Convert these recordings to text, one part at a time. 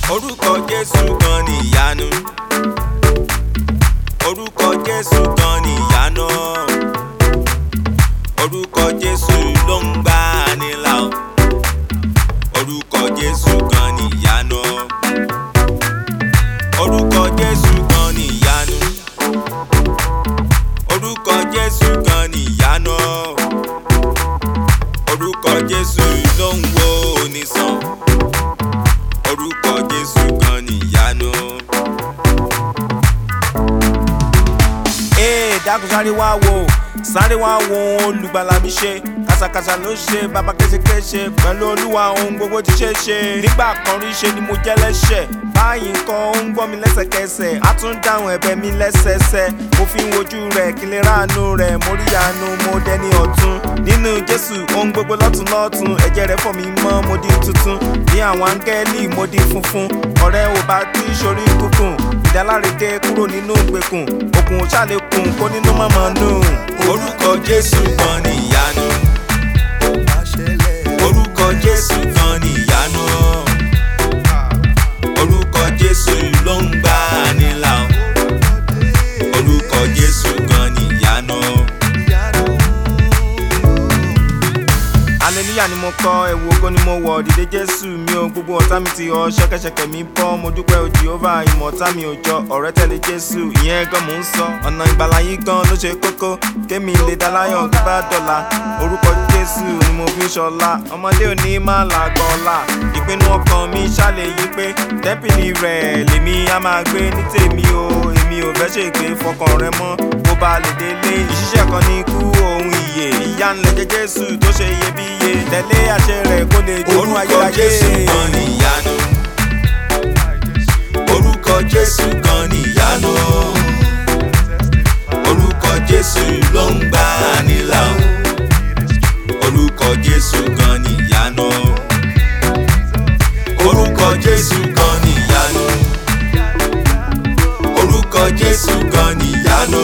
orúkọ jésù kan ní ìyanu orúkọ jésù kan ní ìyanu orúkọ jésù ló ń gbà ní là ó orúkọ jésù kan ní ìyanu orúkọ jésù kan ní ìyanu orúkọ jésù kan ní ìyanu orúkọ jésù ló ń wo onísàn orúkọ jésù kan ní ìyanu. ee dákun sáré wá wo sáré wá wo ohun olùgbàlà mi ṣe kàṣàkàṣà ló ṣe bàbá kéṣekéṣe pẹ̀lú olúwa ohun gbogbo ti ṣe é ṣe nígbà kan rí ṣe ni mo jẹ́ lẹ́ṣẹ̀ báyìí nǹkan ó ń gbọ́ mi lẹ́sẹ̀kẹsẹ̀ á tún dáhùn ẹ̀bẹ̀ mi lẹ́sẹẹsẹ mo fi ń wojú rẹ̀ kí n lè ráàánú rẹ̀ mo rí àánú mo dẹni ọ̀tún nínú jésù ohun gbogbo lọ́tún lọ́tún ẹ̀jẹ̀ rẹ̀ fọ̀ mí mọ́ mo di tuntun bí àwọn áńgẹ́lì mo di funfun ọ̀rẹ́ ò bá tí sórí kúkùn ìdáláre dé kúrò nínú ìgbèkùn òkun ṣàlékún kó nínú mọ̀mọ́ nù. orúkọ jésù kan ní ìyanu orúkọ jésù kan ní ìyanu orúkọ jésù ló ń gbà ní là ó orúkọ jésù kan ní ìyanu. aleluya ni mo kọ ẹ̀wù ògo ni mo wọ̀ dìde jésù mi ò gbogbo ọ̀tá mi ti họ ṣẹ́kẹ́ṣẹkẹ̀ mi bọ́ mo dúpẹ́ o jehova ìmọ̀ ọ̀tá mi ò jọ ọ̀rẹ́ tẹ̀lé jésù ìyẹn gan mò ń sọ ọ̀nà ìgbàlà yìí gan ló ṣe kókó kémi lè dá láyọ̀ tó bá dọ̀la orúkọ jésù ni mo fi ń ṣọlá ọmọdé òní má làgbọ́ ọ̀la ìpinnu ọkàn mi ṣàlẹ̀ yí pé tẹ́pìlì rẹ̀ lèmi á máa gbé ní tèmi o èmi ò fẹ́ ṣègbè fọkàn rẹ mọ́ bó ba lè délé ìṣiṣẹ́ kan ní ikú ohun ìyè ìyanilẹ́jẹ̀ jésù tó ṣe iyebíye tẹ̀lé àṣẹ rẹ̀ kó lè jogún orúkọ ayérayé. jésù kan ní ìyanu orúkọ jésù kan ní ìyanu orúkọ jésù ló ń gbà ní là ó orúkọ jésù kan ní ìyanu orúkọ jésù kan ní ìyanu orúkọ jésù kan ní ìyanu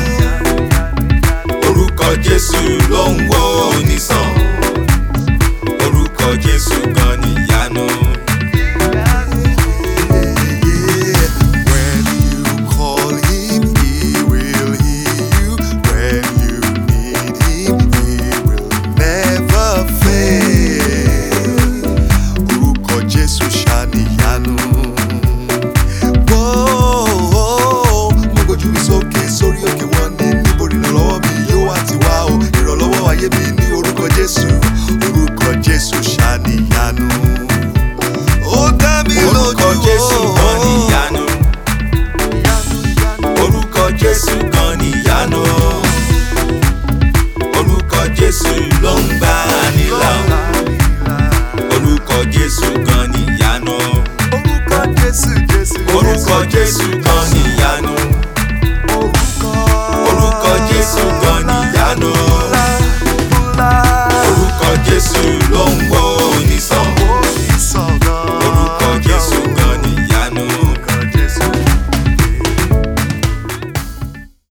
orúkọ jésù ló ń wo onísàn orúkọ jésù kan ní ìyanu. When you call him, he will hear you. When you need him, he will never fail. Orúkọ Jésù ṣàníyanu. Whoa, mo gbójú mi sókè sórí òkè wọn ní níbo ìrànlọ́wọ́ mi yóò wá ti wá o. Ìrànlọ́wọ́ ayé mi ní orúkọ Jésù. Orúkọ Jésù ṣàníyanu. Ó dá mi lójú o. orúkọ jésù